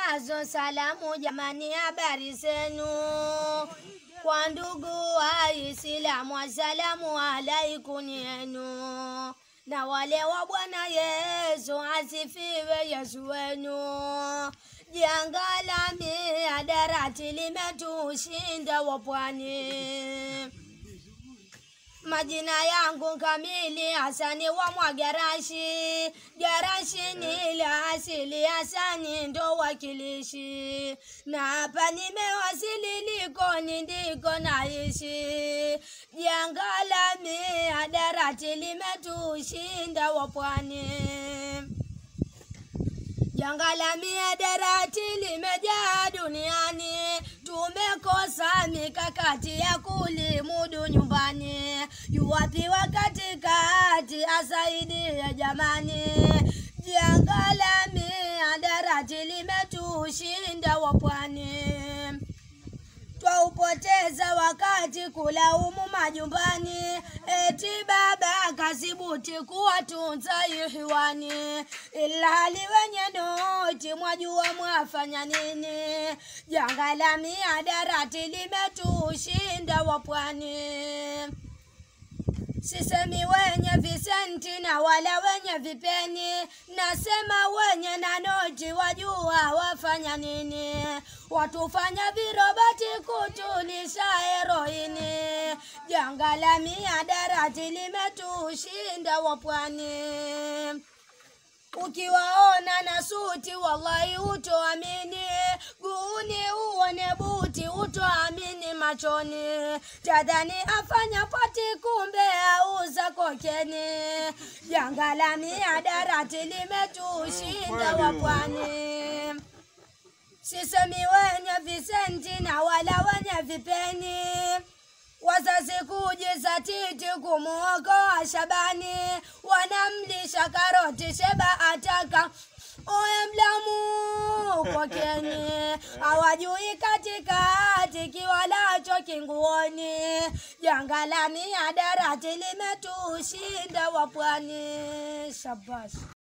nazo salamu jamani, habari zenu kwa ndugu Waislamu, assalamu alaikum yenu na wale wa Bwana Yesu, asifiwe Yesu wenu. Janga la mihadarati limetushinda wapwani. Majina yangu kamili Hasani wa Mwagarashi. Garashi ni la asili, Hasani ndo wakilishi, na hapa nimewasili, Likoni ndiko naishi. Janga la mihadarati limetushinda wapwani. Janga la mihadarati limejaa duniani, tumekosa mikakati ya kulimudu nyumbani. Yuwapi wa katikati asaidie jamani? Janga la mihadarati limetushinda wapwani twaupoteza wakati kulaumu majumbani, eti baba kasibuti kuwatunza ihiwani, ilhali wenye noti mwajua mwafanya nini? Janga la mihadarati limetushinda wapwani. Sisemi wenye visenti na wala wenye vipeni, nasema wenye na noti wajua wafanya nini. Watufanya virobati kutulisha heroini. Janga la mihadarati limetushinda wapwani. Ukiwaona na suti wallahi utoamini, guuni uone buti utoamini machoni, tadhani afanya pati kumbe auza kokeni. Janga la mihadarati limetushinda wapwani. Sisemi wenye visenti na wala wenye vipeni wazazi kujizatiti kumuokoa Shabani, wanamlisha karoti Sheba ataka oye mlamu kokeni, hawajui katikati kiwalacho kinguoni. Janga la mihadarati limetushinda wapwani. Shabash.